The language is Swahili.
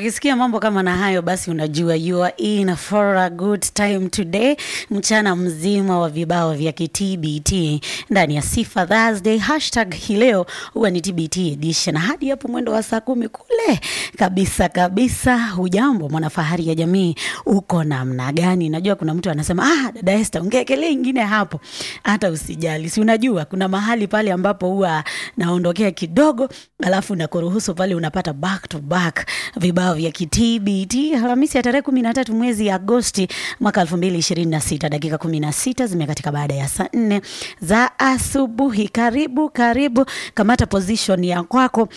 ukisikia mambo kama na hayo basi unajua you are in for a good time today mchana mzima wa vibao vya kitbt ndani ya sifa thursday hashtag hii leo huwa ni tbt edition hadi hapo mwendo wa saa kumi kule kabisa kabisa hujambo mwanafahari ya jamii uko namna gani najua kuna mtu anasema ah dada este ungeekelea ingine hapo hata usijali si unajua kuna mahali pale ambapo huwa naondokea kidogo alafu nakuruhusu pale unapata back to back vibao vya kitbt alhamisi ya tarehe kumi na tatu mwezi agosti mwaka elfu mbili ishirini na sita dakika kumi na sita zimekatika baada ya saa nne za asubuhi karibu karibu kamata position ya kwako